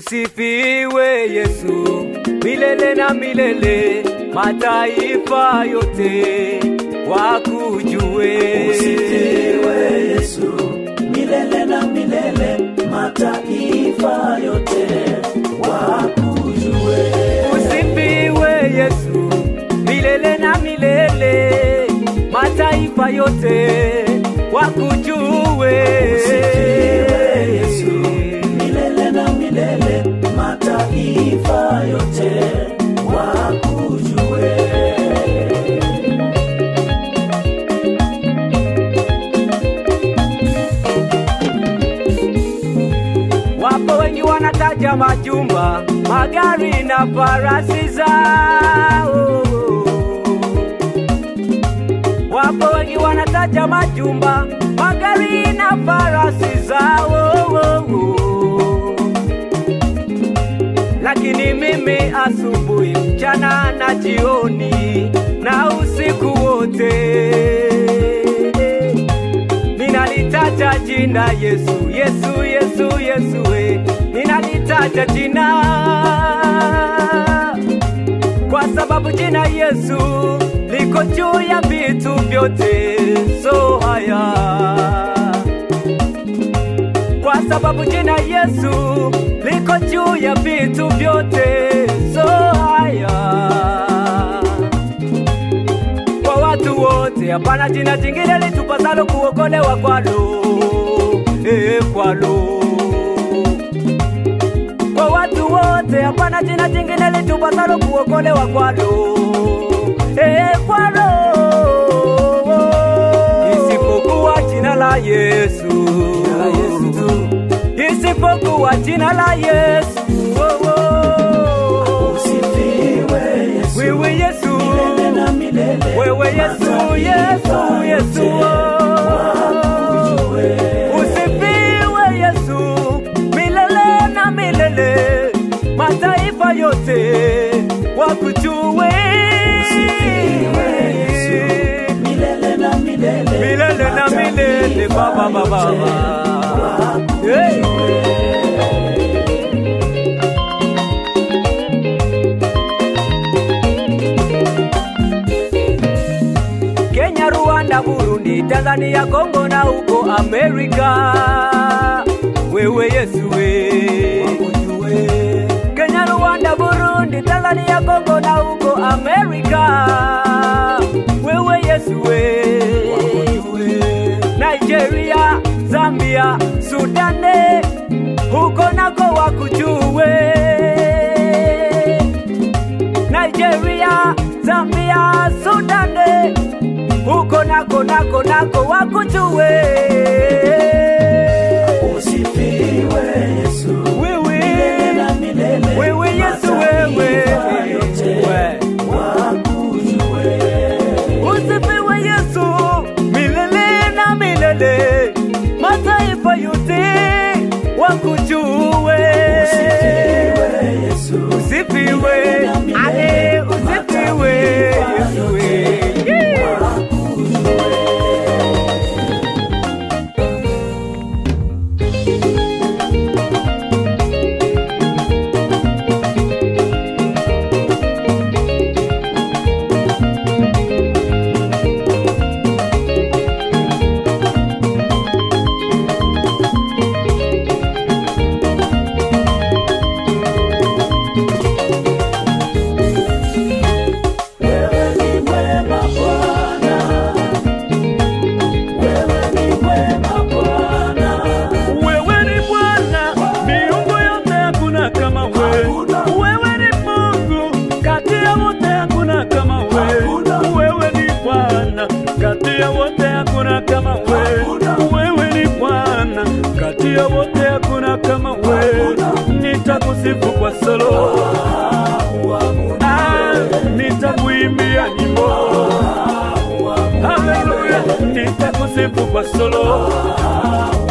Usifiwe Yesu milele na milele, mataifa yote wakujue. Usifiwe Yesu milele na milele, mataifa yote wakujue. Usifiwe Yesu milele na milele, mataifa yote wakujue. Usifiwe Yesu milele na milele, mataifa yote wakujue. Wapo wengi wanataja majumba, magari na farasi zao. Wapo wengi wanataja majumba, magari na farasi zao. Lakini mimi asubuhi, mchana na jioni na usiku wote ninalitaja jina Yesu, Yesu, Yesu, Yesu, we. ninalitaja jina kwa sababu jina Yesu liko juu ya vitu vyote, so haya kwa sababu jina Yesu liko juu ya vitu vyote, so haya kwa watu wote, hapana jina jingine litupasalo kuokolewa kwalo, eh, kwalo. Kwa watu wote, hapana jina jingine litupasalo kuokolewa kwalo, eh, kwalo, isipokuwa jina la Yesu, La Yesu tu. isipokuwa jina la Yesu. Oh, oh. Usifiwe Yesu Wewe Yesu, milele na milele, wewe Yesu, Yesu, mataifa Yesu, yote oh. wakujue. Usifiwe Yesu milele na milele, mataifa yote wakujue. Usifiwe Yesu milele na milele, Milele na milele, Baba, Baba, Baba. Hey. Kenya, Rwanda, Burundi, Tanzania, Kongo na huko Amerika. Wewe Yesu we. Kenya, Rwanda, Burundi, Tanzania, Kongo na huko Amerika. Wewe Yesu we. Nigeria, Zambia, Sudane, huko nako wakujue. Nigeria, Zambia, Sudane, huko nako nako nako wakujue. Usifiwe Yesu Wewe, milele na milele, wewe Yesu wewe, mataifa yote we. wakujue. Usifiwe Yesu milele na milele, mataifa yote wakujue. Usifiwe Yesu Usifiwe, milele na milele, ale usifiwe mataifa Yesu yote we. Yeah. wakujue. Wewe ni mwema Bwana, wewe ni mwema Bwana, Wewe ni Bwana, miungu yote hakuna kama wewe. Hakuna. Wewe ni Mungu, kati ya wote hakuna kama wewe. Hakuna. Wewe ni Bwana, kati ya wote hakuna kama wewe. Hakuna. Wewe ni Bwana, kati ya wote hakuna kama wewe. Nitakusifu kwa solo, Ah, nitakuimbia nyimbo. Haleluya, nitakusifu kwa solo.